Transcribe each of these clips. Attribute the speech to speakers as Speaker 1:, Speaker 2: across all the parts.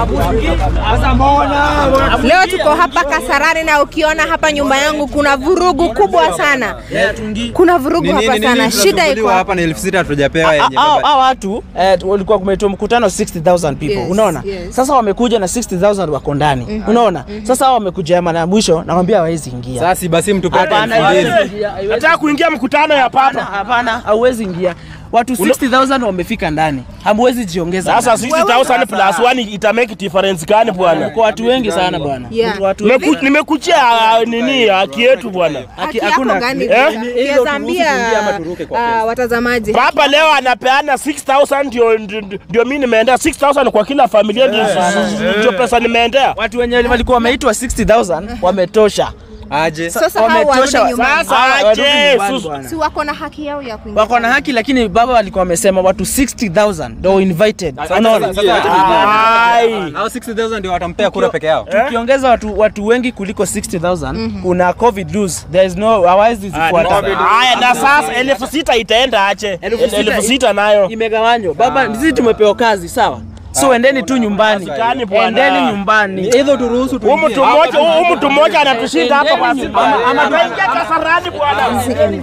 Speaker 1: Leo tuko hapa Kasarani na ukiona hapa nyumba yangu kuna vurugu kubwa sana. Kuna vurugu hapa sana. Shida iko
Speaker 2: hapa ni elfu sita hatujapewa yenye
Speaker 3: hao
Speaker 2: baba.
Speaker 3: hao watu eh, walikuwa kumeitwa mkutano 60000 people
Speaker 1: Yes,
Speaker 3: unaona
Speaker 1: yes.
Speaker 3: sasa wamekuja na 60000 wako ndani unaona sasa hao wamekuja mara ya mwisho nakwambia hawezi ingia
Speaker 2: Sasa si basi mtu pata
Speaker 3: Hapana,
Speaker 2: elfu mbili.
Speaker 3: haiwezi ingia, haiwezi
Speaker 4: Nataka kuingia mkutano ya
Speaker 3: Hapana,
Speaker 4: papa.
Speaker 3: hapana, hauwezi ingia. Watu 60000 wamefika ndani, hamwezi jiongeza.
Speaker 4: Sasa
Speaker 3: ndani.
Speaker 4: 60000 plus 1 ita make difference gani bwana?
Speaker 3: kwa watu wengi sana bwana.
Speaker 1: Yeah.
Speaker 3: Watu wengi.
Speaker 4: Nimeku- Nimekuchia ah, nini haki yetu bwana.
Speaker 1: haki
Speaker 3: hakuna-
Speaker 1: yako gani?
Speaker 4: eh?
Speaker 1: Kiweza
Speaker 2: Hilo turuhusu
Speaker 1: ambia
Speaker 2: tuingie ama turuke kwa
Speaker 1: ah, watazamaji.
Speaker 4: Papa leo anapeana 6000 ndio ndio- ndio mimi nimeendea 6000 kwa kila familia ndio ndio pesa nimeendea.
Speaker 3: Watu wenye walikuwa wameitwa 60000 wametosha.
Speaker 2: Aje.
Speaker 1: Sasa hao warudi
Speaker 3: Wametosha.
Speaker 1: nyumbani.
Speaker 4: Sasa
Speaker 3: Hawa warudi
Speaker 4: aje,
Speaker 3: nyumbani
Speaker 4: sus-
Speaker 3: bwana.
Speaker 1: Si wako na haki yao ya kuingia.
Speaker 3: Wako na haki lakini baba walikuwa wamesema watu 60000 ndio invited. Unaona?
Speaker 2: Sasa wacha
Speaker 4: Ai.
Speaker 2: Hao 60,000 ndio watampea kura peke yao.
Speaker 3: Tukiongeza watu watu wengi kuliko 60000 kuna covid rules. There is no hawezi zifuata.
Speaker 4: Haya na sasa elfu sita itaenda ache.
Speaker 3: Elfu sita-
Speaker 4: Elfu sita nayo.
Speaker 3: Imegawanywa. Baba, sisi tumepewa kazi, sawa? So endeni tu nyumbani.
Speaker 4: Sikani bwana.
Speaker 3: Endeni nyumbani.
Speaker 2: Hivyo turuhusu
Speaker 4: Huyu mtu mmoja huyu mtu mmoja anatushinda hapa kwa
Speaker 3: Endeni
Speaker 4: siku.
Speaker 3: nyumbani.
Speaker 4: Ama tuingia Kasarani bwana.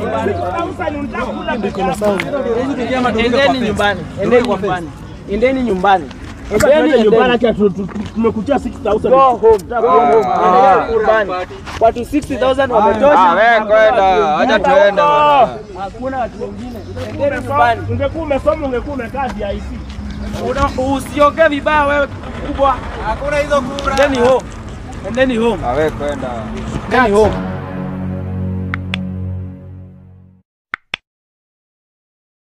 Speaker 3: Endeni nyumbani. Endeni nyumbani. Endeni nyumbani. Endeni
Speaker 4: Twende nyumbani
Speaker 3: nyumbani.
Speaker 4: acha tu- tu- tu- tumekuchia 6000.
Speaker 3: Go home. Go home. Endeni nyumbani. Watu 60000 wametosha.
Speaker 2: wewe kwenda, acha tuende bwana.
Speaker 3: Hakuna watu wengine. Endeni nyumbani.
Speaker 4: Ungekuwa umesoma ungekuwa umekaa DIC.
Speaker 3: Una- Usiongee vibaya wewe kubwa.
Speaker 2: Hakuna hizo kura.
Speaker 3: Endeni home. Endeni home.
Speaker 2: Wewe kwenda.
Speaker 3: Endeni home.